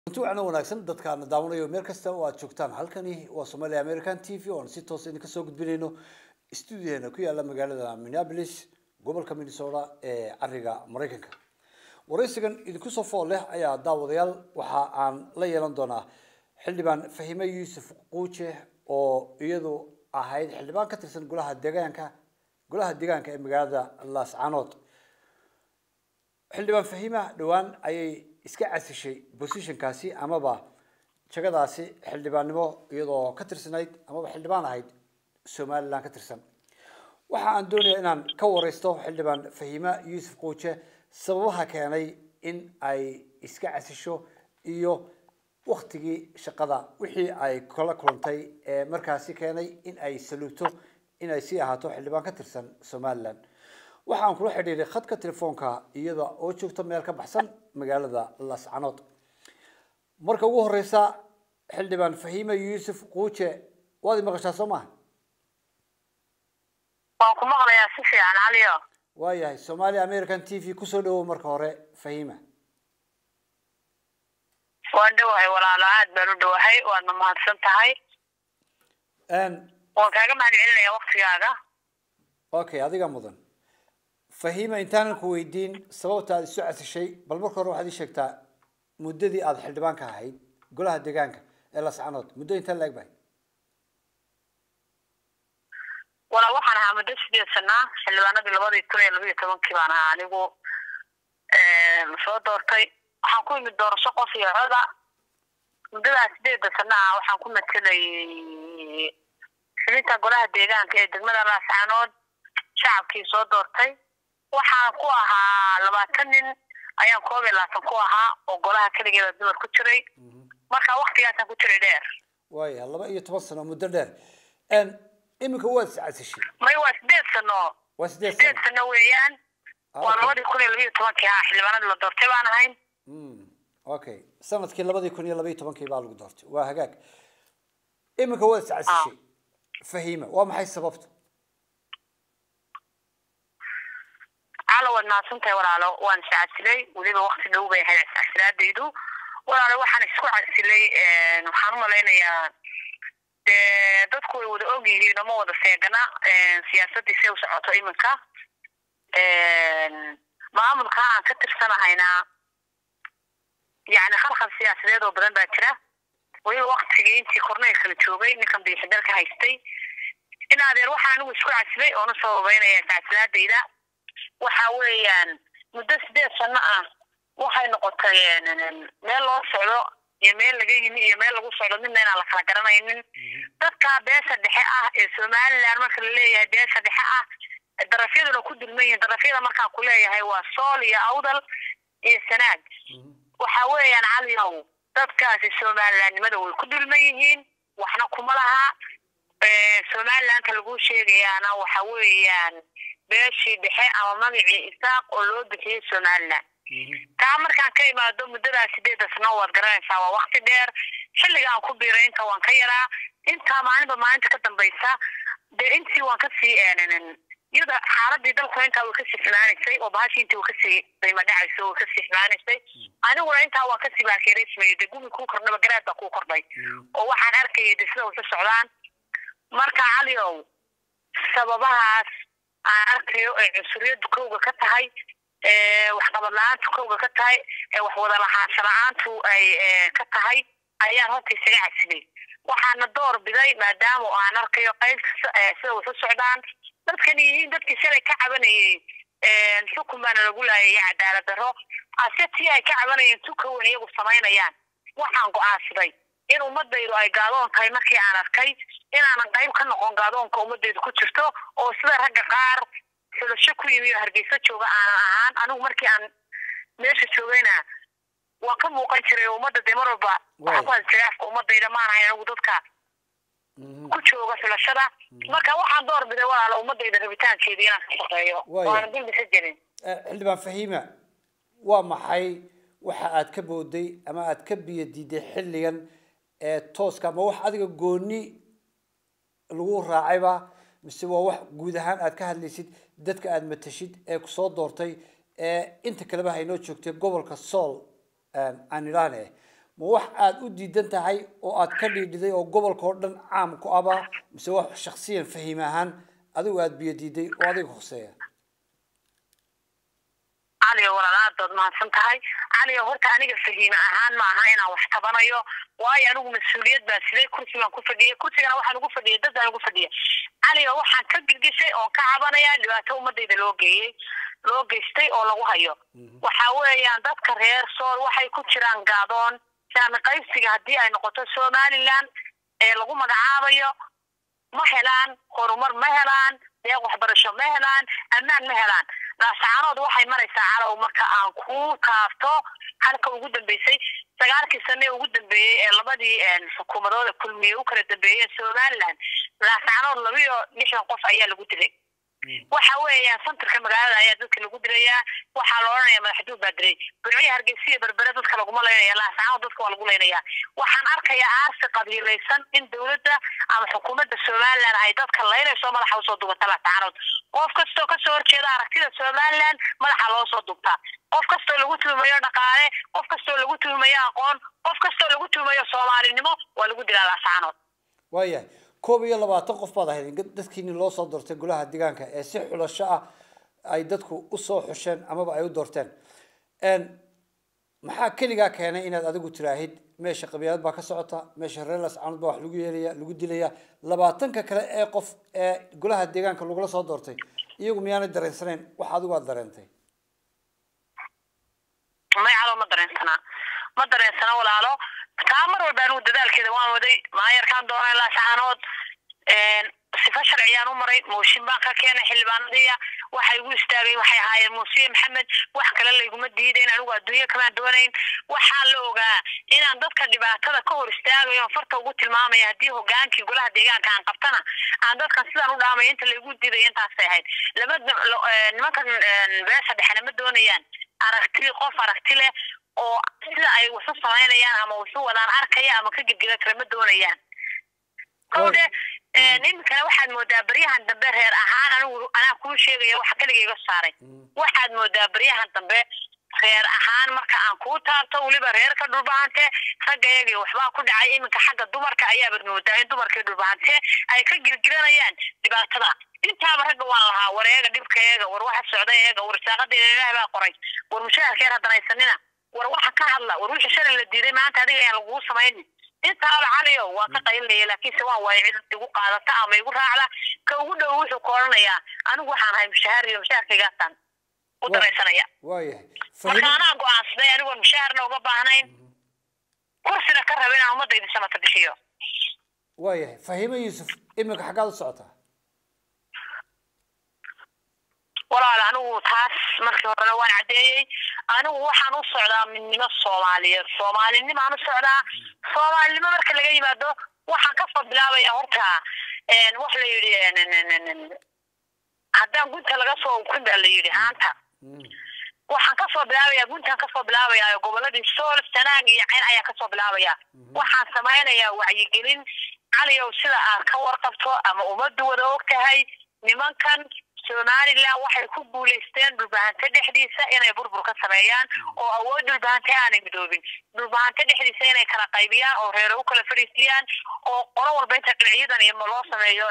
runti waxaana wanaagsan dadkaana daawanayo meel kasta oo aad joogtaan halkani waa somalia american t v oon si toos idinka soo gudbinayno stuudiyaheena ku yaala magaalada minneapolis gobolka minnesota ee cariga maraykanka waraysigan idinku soo fool leh ayaa daawadayaal waxa aan la yeelan doonaa xildhibaan fahime yuusuf quuje oo iyadu ahayd xildhibaan ka tirsan golaha deegaanka golaha deegaanka ee magaalada laascanood xildhibaan fahima dhowaan ayay iska casishay positionkaasi amaba jagadaasi xildhibaannimo iyadoo ka tirsanayd amaba xildhibaan ahayd somaliland ka tirsan waxa aan doonayaa inaan ka wareysto xildhibaan fahima yuusuf quuje sababaha keenay in ay iska casisho iyo waktigii shaqada wixii ay kala kulantay ee markaasi keenay in ay saluugto in ay sii ahaato xildhibaan ka tirsan somaliland waxaan kula xidhiiray khadka telefoonka iyada oo joogta meel ka baxsan magaalada lascanood marka ugu horeysa xildhibaan fahima yuusuf quuje waad i maqashaa soo maha waan ku maqlayaa si fiican caliyo waayahay somalia american t v kusoo dhawow marka hore fahima waan dhowahay walaalo aad baan u dhowahay waadna mahadsan tahay waan kaaga mahad celinayaa waktigaaga okay adiga mudan fahima intaanan ku weydiin sababta aad isu casishay bal marka hore waxaad ii sheegtaa muddadii aada xildhibaanka ahayd golaha deegaanka ee lascanood muddo intaa la eg bahay walaa waxaan ahaa muddo sideed sanaa xildhibaanadii labadii kun iyo labiiyo tobankii baan ahaa anigu soo doortay waxaan ku imid doorasho qof iyo coda muddadaa sideeda sana ah waxaan ku matelayay xubinta golaha deegaanka ee degmada laascanood shacabkii soo doortay waxaan ku ahaa labaatan nin ayaan koob iyo labaatan ku ahaa oo golaha keligeeda dumar ku jiray marka waktigaasaan ku jiray dheer waaya laba iyo toban sano muddo dheer iminka waad is casishay may waa sideed sano waa sideed sideed sano sano weeyaan waa labadii kun iyo labiiyo tobankii ahaa xildhibaanadii la doortay baan ahayn okay sanadkii labadii kun iyo labaiyo tobankii baa lagu doortay waa hagaag iminka waad is casishay fahima waa maxay sababta calo waad mahadsantahay walaalo waan is casilay weliba wakti dhow bay ahayd iscasilaadaydu walaalo waxaan isku casilay waxaan umalaynayaa dee dadku way wada og yihiin oo ma wada seegana siyaasadii say u socoto iminka maamulka aan ka tirsanahayna yani khalkhal siyaasadeed oo badan baa jira weliba waktigii intii korneyl kala joogay ninkan biixidal ka haystay in adeer waxaan anigu isku casilay oona soo obeynaya iscasilaadayda waxa weeyaan muddo sideed sano ah waxay noqotay meel loo socdo iyo meel laga yimi iyo meel lagu socdo midna inaan la kala garanaynin dadka beesha dhexe ah ee somaliland marka la leeyahay beesha dhexe ah darafyaduna ku dulman yihiin darafyada markaan ku leeyahay waa sool iyo awdal iyo sanaag waxa weeyaan caliyow dadkaasi somalilandnimada way ku dulman yihiin waxna kuma laha somalilandka lagu sheegayaana waxa weeyaan beeshii dhexe ama magacii isaaq oo loo bixiyey somaliland taa markaan ka imaado muddadaa sideeda sano waad garanaysaa waa wakti dheer xilliga aan ku biiray inta waan ka yaraa intaa maalinba maalinta ka dambaysa dee intii waan kasii iyada xaaladii dalku intaa way kasii xumaanaysay oo bahashii intii way kasii qiimo dhacayso way kasii xumaanaysay aniguna intaa waan kasii baakeeraysmayay dee gumi kuu kordhaba garaad baa kuu kordhay oo waxaan arkayay de sida wasa socdaan marka caliow sababahaas aan arkayo ee cunsuriyadu kowga ka tahay waxqabad la-aantu kowga ka tahay wax wada lahaansho la-aantu ay ka tahay ayaan horta isaga casilay waxaana door biday maadaama aan arkayo qayb sida wasa socdaan dadkani yihiin dadkii shalay ka cabanayay xukun baana lagu laayaya cadaalad darro ase tii ay ka cabanayeen tukawan iyagu samaynayaan waxaan go-aansaday in ummadaydu ay gaadoon tahay markii aan arkay inaanan qayb ka noqon gaadoonka ummadaydu ku jirto oo sida ragga qaar xulasho ku yimi oo hargeysa jooga aanan ahaan anigu markii aan meesha joogayna waan ka muuqan jiray oo ummadda dee mar walba waxa ku hadjiraafka ummadayda maan ahayn anigu dadka ku jooga xulashada marka waxaan door biday walaalo ummadayda rabitaankeeda inaan ka shaqeeyo oo aanan dulbisa jirin xildhibaan fahima waa maxay waxa aad ka booday ama aad ka biyo diiday xilligan ee tooska ama wax adiga gooni lagu raacayba mise waa wax guud ahaan aad ka hadlaysid dadka aad matashid ee kusoo doortay ee inta kaleba haynoo joogtay gobolka sool aan idhaahne ma wax aada u diidan tahay oo aad ka dhiidhiday oo gobolka oo dhan caam ku aba mise wax shaksiyan fahim ahaan adigu aada biyo diiday oo adiga hoseeya caliyo walaal aad baad mahadsan tahay caliyo horta aniga fahiime ahaan ma aha inaan wax tabanayo waayo anigu mas-uuliyad baan siday kursi baan ku fadhiyay kursigana waxaan ugu fadhiyay dad baan ugu fadhiya caliyo waxaan ka girgishay oon ka cabanayaa dhibaato ummadayda loo geeyey loo geystay oo lagu hayo waxa weeyaan dadka reer sool waxay ku jiraan gaadoon saami qaybsiga haddii ay noqoto somaliland ee lagu magacaabayo ma helaan horumar ma helaan deeq waxbarasho ma helaan ammaan ma helaan laasacaanood waxay maraysaa calow marka aan ku taabto halka ugu dambeysay sagaalkii sane ugu dambeeyey ee labadii xukuumadooda kulmiye u kala dambeeyeen somaliland laasacaanood labiyo lixdan qof ayaa lagu dilay waxa weeyaan santarka magaalada ayaa dadka lagu dilayaa waxaa la odhanaya madaxduud baa dilay burciya hargeysiya berbere dadka laguma leynaya laasacaanood dadka waa lagu leynayaa waxaan arkayaa aarsi qabiilaysan in dowladda ama xukuumadda somaliland ay dadka leynayso madaxa usoo dubata laasacaanood qof kastoo kasoo horjeeda aragtida somaliland madaxa loo soo dubtaa qof kastoo lagu tuhumayo dhaqaale qof kastoo lagu tuhumayo aqoon qof kastoo lagu tuhumayo soomaalinimo waa lagu dilaa laasacaanood waayahay koob iyo labaatan qof baad ahayd dadkiini loo soo doortay golaha deegaanka ee si xulasho ah ay dadku usoo xusheen amaba ay u doorteen maxaa keligaa keenay inaad adigu tiraahid meesha qabiilad baa ka socota meesha reer lascaanood baa wax lagu yeelaya lagu dilaya labaatanka kale ee qof ee golaha deegaanka lagula soo doortay iyagu miyaanay dareensanayn wax adigu aad dareentay may calo ma dareensanaa ma dareensana walaalo taa mar walba anigu dadaalkeeda waan waday maayarkaan doonay laasacaanood sifa sharciyaan u maray mooshin baan ka keenay xildhibaanadiya waxay igu istaagay waxay ahaayeen muusiye maxamed wax kale layguma diidayn anigu adduunyo kamaan doonayn waxaan la ogaa inaan dadka dhibaatada ka hor istaagayo farta ugu tilmaamaya haddii hogaankii golaha deegaanka aan qabtana aan dadkan sidaan u dhaamay inta laygu diidayo intaasay ahayd lama nimankan beesha dhexena ma doonayaan aragti qof aragti leh oo sida ay waxu samaynayaan ama waxu wadaan arkaya ama ka girgira kale ma doonayaan kowde iminkana waxaad moodaa baryahan dambe reer ahaan anigu anaa kuu sheegaya waxa keligayga saaray waxaad moodaa baryahan dambe reer ahaan marka aan kuu taabto weliba reerka dhulbahante ragga iyagii waxbaa ku dhacay iminka xagga dumarka ayaabad moodaa in dumarkii dhulbahante ay ka girgiranayaan dhibaatada intaaba ragga waan lahaa war eega dhibka eega war waxa socda eega war saaqadeena ilaah baa qoray war mushaharkeer haddanaysanina war waxa ka hadla war wixii shalay la diiday maanta adiga ayaan lagugu samaynin intaaba caliyo waan ka qaylinaya laakiinse waan waayo cid igu qaadata ama igu raacda ka ugu dhow wuxuu ku odhanayaa anigu waxaan ahay mushaahar iyo mushaharkaygaasaan u daraysanaya waayahay marka anaa go-aansaday anigoon mushaharna uga baahnayn kursina ka raba inaan ummadda idin samata bixiyo waayahay fahime yuusuf iminka xaggaad u socotaa walaal anigu taas markii horena waan caddeeyey anigu waxaan u socdaa midnimo soomaaliyeed soomaalinimaan u socdaa soomaalinimo marka laga yimaado waxaan kasoo bilaabaya horta wax la yidhi haddaan gunta laga soo ukun baa la yidhi haanta waxaan kasoo bilaabaya guntaan kasoo bilaabaya goboladii sool sanaag iyo cayn ayaan kasoo bilaabaya waxaan samaynayaa wacyigelin caliyow sida aad ka warqabto ama ummaddu wada og tahay nimankan somaliland waxay ku guulaysteen dhulbahante dhexdiisa inay burbur ka sameeyaan oo awood dhulbahante aanay midoobin dhulbahante dhexdiisa inay kala qaybiyaan oo reere u kala fadhiisiyaan oo qolo walba inta dhinaciyadan iyo loo sameeyo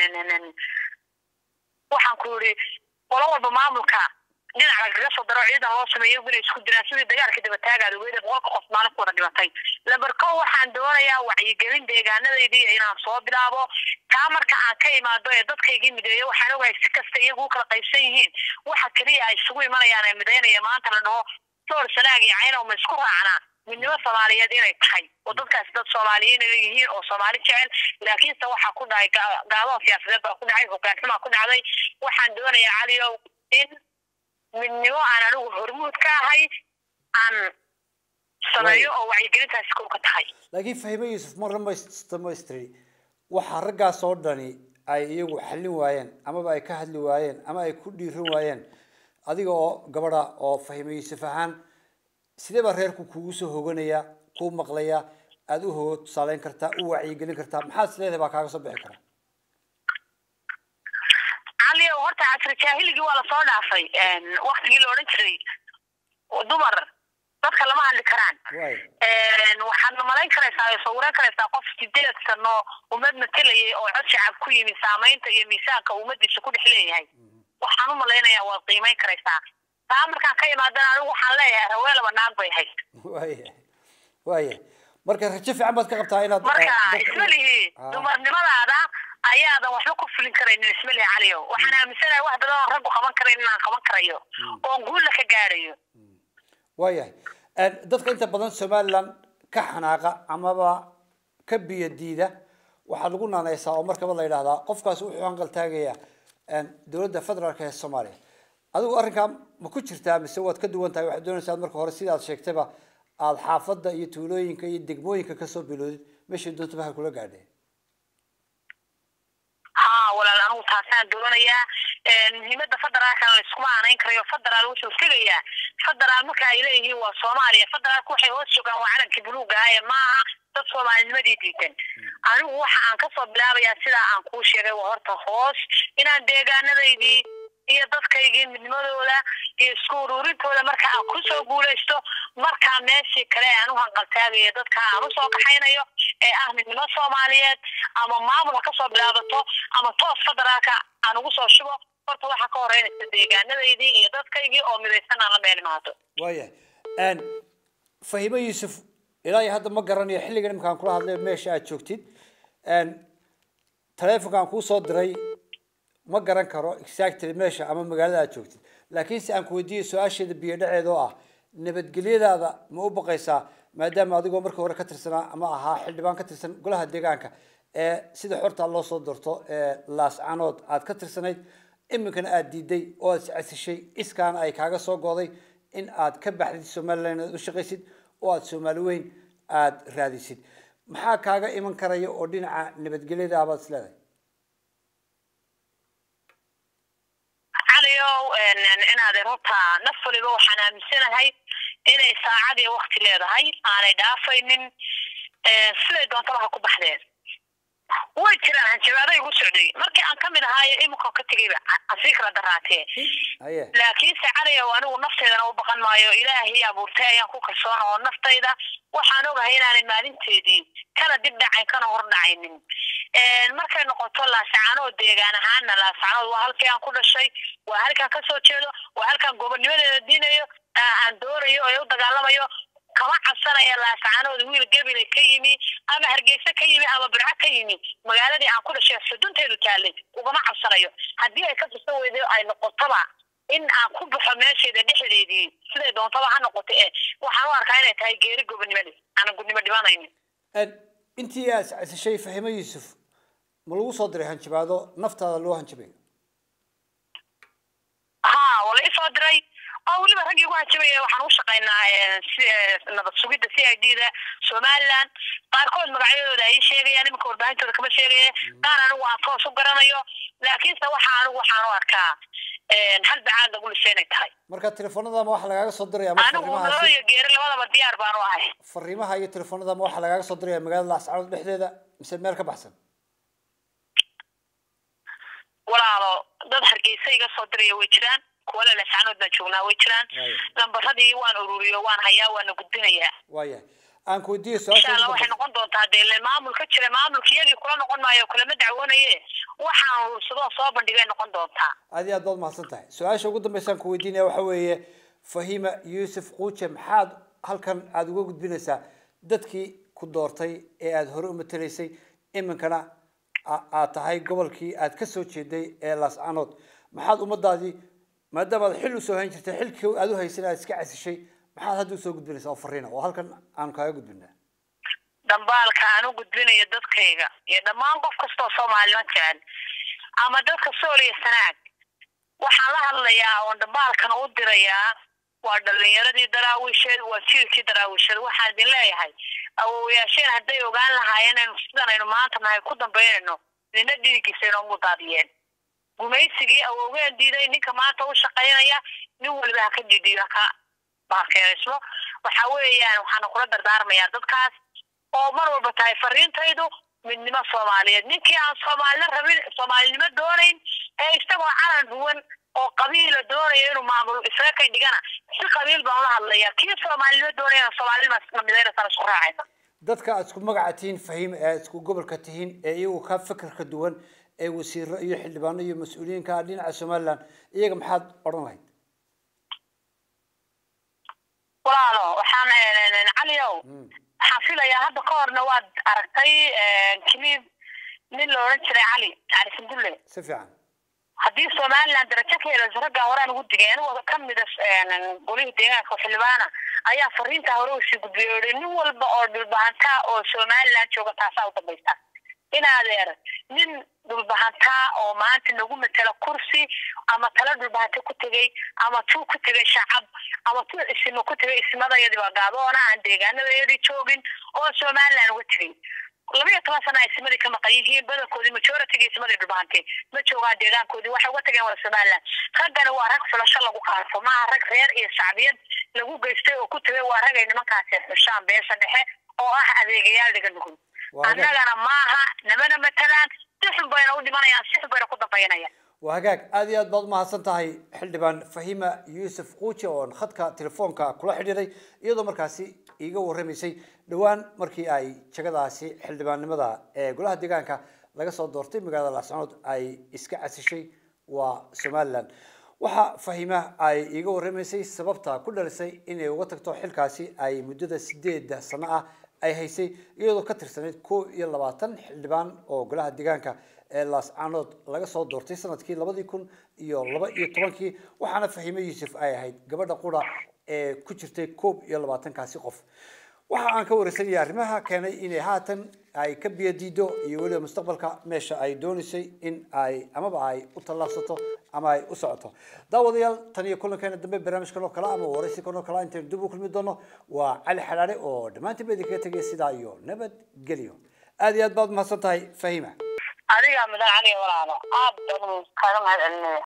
waxaan ku yidhi qolo walba maamulka dhinac lagaga soo daro ciidan loo sameeyo inay isku diraan sidii dagaalka dabataagaada weyda boqolka qof maalin ku wada dhimatay labarko waxaan doonayaa wacyigelin deegaanadaydii inaan soo bilaabo taa marka aan ka imaado ee dadkaygii mideeyo waxaan ogahay si kasta iyagu u kala qaybsan yihiin waxa keliya ay isugu imanayaan ee midaynaya maanta la dhaho soor sanaag iyo caynow ma isku raacnaa midnimo soomaaliyeed inay tahay oo dadkaasi dad soomaaliyiin ay yihiin oo soomaali jecel laakiinse waxaa ku dhacay gaadoon siyaasadeed baa ku dhacay hogaanxumaa ku dhacday waxaan doonayaa caliyow in midnimo aan anigu hormuud ka ahay aan sameeyo oo wacyigelintaasi kow ka tahay laakiin fahime yuusuf mar dhamaystiri waxaa raggaas oo dhani ay iyagu xallin waayeen amaba ay ka hadli waayeen ama ay ku dhiiran waayeen adiga oo gabadha oo fahime yuusuf ahaan sidee baa reerku kugu soo hoganaya kuu maqlaya aada u hogo tusaaleyn kartaa u wacyigelin kartaa maxaad isleedahay baa kaaga soo bixi kara caliyo horta casri jaahiligii waa lasoo dhaafay waktigii la odhan jiray dumar dadka lama hadli karaan waay waxaad malayn karaysaa oo sawiran karaysaa qof sideed sano ummad matelayay oo cod shacab ku yimi saamaynta iyo miisaanka ummadiisa ku dhex leeyahay waxaan u malaynayaa waad qiimayn karaysaa taa markaan ka imaadana anigu waxaan leeyahay haweelaba naag bay hayd waaya waaya marka rajo fiican baad ka qabtaa inaad marka eh, dadka- ismalihi Ah. dumarnimadaada ayaadan waxba ku fulin karaynin ismalihi caliyo waxaan aaminsanahay wax badan oo raggu qaban karayn inaan qaban karayo oon guulla ka gaarayo waayahay En, dadka inta badan somaliland ka xanaaqa amaba ka biyo diida waxaa lagu naaneysaa oo markaba la yidhahdaa qofkaas wuxuu hanqal taagayaa en, dowladda federaalk ee soomaaliya adigu arrinkaa ma ku jirtaa mise waad ka duwan tahay waxaad doonaysaa marka hore sidaad sheegtayba aada xaafadda iyo tuulooyinka iyo degmooyinka kasoo biloodid meeshay doontaba ha kula gaadheen haa walaal anigu taasaan doonayaa muhiimada federaalkana laiskuma aanayn karayo federaal wuxuu tegayaa federaal marka ay leeyihiin waa soomaaliya federaalku waxay hoos joogaan waa calankii buluuga ahaye maaha dad soomaalinimadii diidan anigu waxa aan kasoo bilaabayaa sidaa aan kuu sheegay waa horta hoos inaan deegaanadaydii iyo dadkaygii midnimadooda iyo isku ururintooda marka aan kusoo guulaysto markaa meeshii kale aan u hanqaltaagayo dadka aan usoo kaxaynayo ee ah midnimo soomaaliyeed ama maamul ha kasoo bilaabato ama toos federaalka aan ugu soo shubo horta waxaa ka horeynaysa deegaanadaydii iyo dadkaygii oo midaysan aan la meel imaado waayahay En, fahimo yuusuf ilaa iyo hadda ma garanayo xilligan imkaan kula hadlay meesha aad joogtid En, taleefonkaan kuu soo diray ma garan karo exactly meesha ama magaalada aad joogtid laakiin se aan ku weydiiyo su-aasheeda biyo dhaceeda oo ah nabadgelyadaada ma u baqaysaa maadaama adigoo markii hore ka tirsanaa ama ahaa xildhibaan ka tirsan golaha deegaanka ee sida xorta loo soo doorto ee laascanood aad ka tirsanayd iminkana aad diiday oo aad iscasishay iskaana ay kaaga soo go'day in aad ka baxdid somaliland aad u shaqaysid oo aad soomaali weyn aad raadisid maxaa kaaga iman karaya oo dhinaca nabadgelyada baad is leedahay caliyow inaad horta naf waliba waxaan aaminsanahay inay saacad iyo wakti leedahay aanay dhaafaynin siday doontaba ha ku baxdeen way jiraan hanjabaaday igu socday markii aan kamid ahaayo iminka ka tegayba asii kala daraatee haye laakiinse caliyow anigu nafteydana u baqan maayo ilaahay abuurtay ayaan ku kalsoona oo naftayda waxaan ogahay inaanay maalinteedii kana dib dhacayn kana hor dhacaynin markay noqoto laasacanood deegaan ahaana laasacanood waa halkii aan ku dhashay waa halkaan kasoo jeedo waa halkaan gobonnimadeeda diinayo aan doonayo ee u dagaalamayo kama cabsanaya laasacanood wiil gabilay ka yimi ama hargeysa ka yimi ama birco ka yimi magaaladii aan ku dhashay xudunteedu taalay ugama cabsanayo haddii ay ka fursan weyday ay noqotoba in aan ku baxo meesheeda dhexdeedii siday doontaba ha noqoto ee waxaan u arkaa inay tahay geeri gobonnimada aanan gudnimo dhimanaynin En, intii aad iscasishay fahimo yuusuf ma lagu soo diray hanjabaado naftaada loo hanjabayo haa waa la isoo diray oo weliba raggii ugu hajabaya waxaan u shaqaynaa si nabad sugidda c i d da somaliland qaarkood magacyadooda ay sheegayaan iminka warbaahintooda kama sheegaya qaar anigu aan toos u garanayo laakiinse waxa anigu waxaan u arkaa hal bacaad lagu lisay inay tahay marka telefoonadama waxaa lagaaga soo diraya ama anigu nolol fariimahaasi iyo geeri labadaba diyaar baan u ahay fariimaha iyo telefoonadama waxaa lagaaga soo diraya magaalada laascaanood dhexdeeda mise meel ka baxsan walaalo dad hargeysa iga soo diraya way jiraan kuwa lalasaanood baan joognaa way jiraan Waayo. lambaradii waan ururiyo waan hayaa waana gudbinayaa waayahay aan ku weydiiyo insha su-aasha allah ugu waxay dambeysa. noqon doontaa dee le maamul ka jira maamulka iyagii kula noqon maayo kulama dacwoonaye waxaan urursadoo soo bandhigay noqon doontaa aad iyo aad baad mahadsan tahay su-aasha ugu dambeysaan ku weydiinaya waxa weeye fahima yuusuf quuje maxaad halkan aada uga gudbinaysaa dadkii ku doortay ee aada hore u matelaysay iminkana a- aad tahay gobolkii aad ka soo jeeday ee laascanood maxaad ummadaadii maadaama aad xil usoo hayn jirtay xilkii aad u haysan aad iska casishay maxaad hadda usoo gudbinaysaa oo fariina oo halkan aanu kaaga gudbinaa dambaalka aan u gudbinayo dadkayga iyo dhammaan qof kastoo soomaalima jecel ama dadka sool iyo sanaag waxaan la hadlayaa oon dambaalkan u dirayaa waa dhalinyaradii daraawiisheed waa jiilkii daraawiisheed waxaan idin leeyahay awowayaasheen hadday ogaan lahaayeen aynu sidan aynu maanta nahay ku dambaynayno nina dhiigiisa inoomu daadiyeen gumaysigii awowgeen diiday ninka maanta u shaqaynaya nin waliba ha ka diidiyo haka baakeeysmo waxa weeyaan waxaana kula dardaarmayaa dadkaas oo mar walba tahay fariintaydu midnimo soomaaliyeed ninkii aan soomaalina rabin soomaalinimo doonayn ee isagoo calan duwan oo qabiila doonaya inuu maamul isaga kay dhigana si qabiil baan ula hadlaya kii soomaalinimo doonayana soomaalinima midaynasan isku raacaysa dadka aad isku magaca tihiin fahim ee aad isku gobolka tihiin ee iyagu ka fikirka duwan ee wasiiro iyo xildhibaano iyo mas-uuliyiinka ah dhinaca somaliland iyaga maxaad odhan lahayd walaalo waxaan caliow waxaan filayaa hadda ka horna waad aragtay kilib nin la odhan jiray cali cali sandulle si fiican haddii somaliland darajo ka helayso raggaa horaan ugu digay anigu ka mida golihii deegaanka xildhibaana ayaa fariintaa hore usii gudbiyay oo nin walba oo dhulbahantaa oo somaliland jooga taasaa u dambaysta in adeer nin dhulbahantaa oo maanta nagu matela kursi ama tala dhulbahanta ku tegey ama tuu ku tegay shacab ama tuu isimo ku tegay ismadayadii baa gaaboona aan deegaanadayadii joogin oo somaliland uga tegay laba iyo toban sana isimadii ka maqan yihiin badankoodii majoritiga isimadii dhulbahantay ma joogaan deegaankoodii waxay uga tageen wada somaliland raggani waa rag fulasho lagu qaarto maaha rag reer iyo shacbiyad lagu geystay oo ku tegay waa ragay nimankaasi xushaan beesha dhexe oo ah adeegayaal dhiga nugul annagana maaha namana matalaan si xun bayna u dhimanayaan si xun bayna ku dambaynayaan waa hagaag aada iyo aad baad umahadsan tahay xildhibaan fahima yuusuf quuji oon khadka telefoonka kula xidhiiray iyadoo markaasi iiga warramaysay dhowaan markii ay jagadaasi xildhibaannimada ee golaha deegaanka laga soo doortay magaalada laascanood ay iska casishay waa somaliland waxa fahima ay iiga warramaysay sababta ku dhalisay inay uga tagto xilkaasi ay muddada sideeda sano ah ay haysay iyadoo ka tirsanayd koo iyo labaatan xildhibaan oo golaha deegaanka ee laascanood laga soo doortay sanadkii labadii kun iyo laba iyo tobankii waxaana fahime yuusuf ay ahayd gabadha qura ee ku jirtay koob iyo labaatankaasi qof waxa aan ka wareysanaya arrimaha keenay inay haatan ay ka biyadiido iyo weliba mustaqbalka meesha ay doonaysay in ay amaba ay u tallaabsato ama ay u socoto daawadayaal tan iyo kulankeena dambe barnaamijkan oo kale ama waraysikan oo kale intaynu dib u kulmi doono waa cali xalaale oo dhammaantiin ba idinkaga tegaya sidaa iyo nabadgelyo aada iyo aad baad umahadsan tahay fahima adigaa mudan caliga walaalo aad baan kaga mahad celinaya